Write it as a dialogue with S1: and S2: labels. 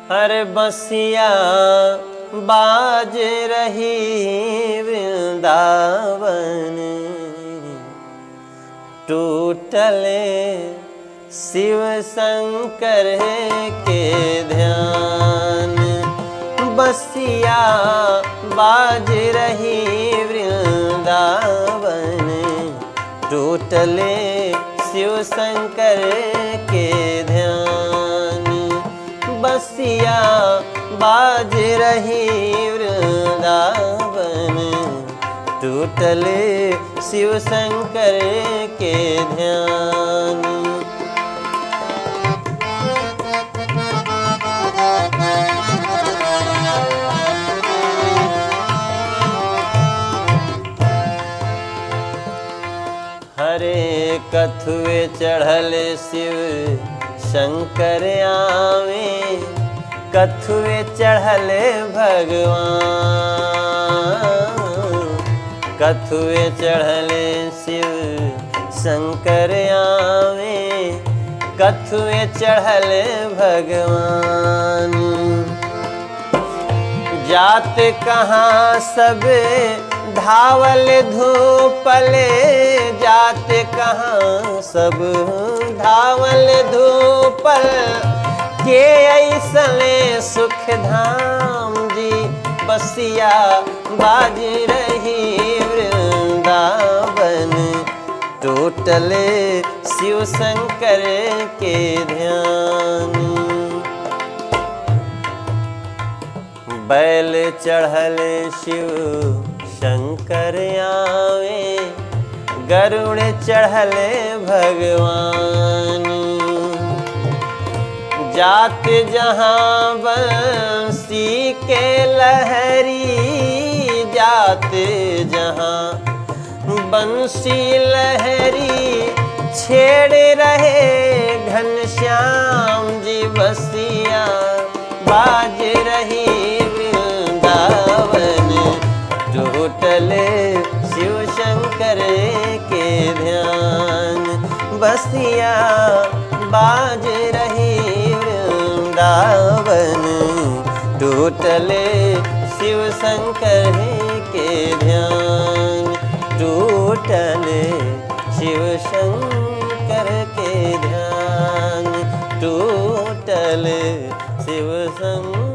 S1: हर बसिया बाज रही वृंदावन टूटले शिव शंकर के ध्यान बसिया बाज रही वृंदावन टूटले शिव शंकर के ध्यान बसिया बाज रही वृंदावन टूटले शिव शंकर के ध्यान हरे कथुए चढ़ल शिव शंकर आवे कथुए चढ़ल भगवान कथुए चढ़ल शिव शंकर आवे कथुए चढ़ल भगवान जात कहाँ सब धावल धूपले जात कहाँ सब धावल धूपल के ऐसले सुख धाम जी बसिया बाज रही वृंदावन टोटले शिव शंकर के ध्यान बैल चढ़ल शिव शंकर आवे गरुड़ चढ़ल भगवान जात जहाँ बंसी के लहरी जात जहाँ बंसी लहरी छेड़ रहे घनश्याम जी बसिया बाज रही वृंदावन टोटले शिव शंकर के ध्यान बसिया बाज रही वृंदावन टोटले शिव शंकर के ध्यान टूटले शिव शंकर के ध्यान टूटले शिव शंकर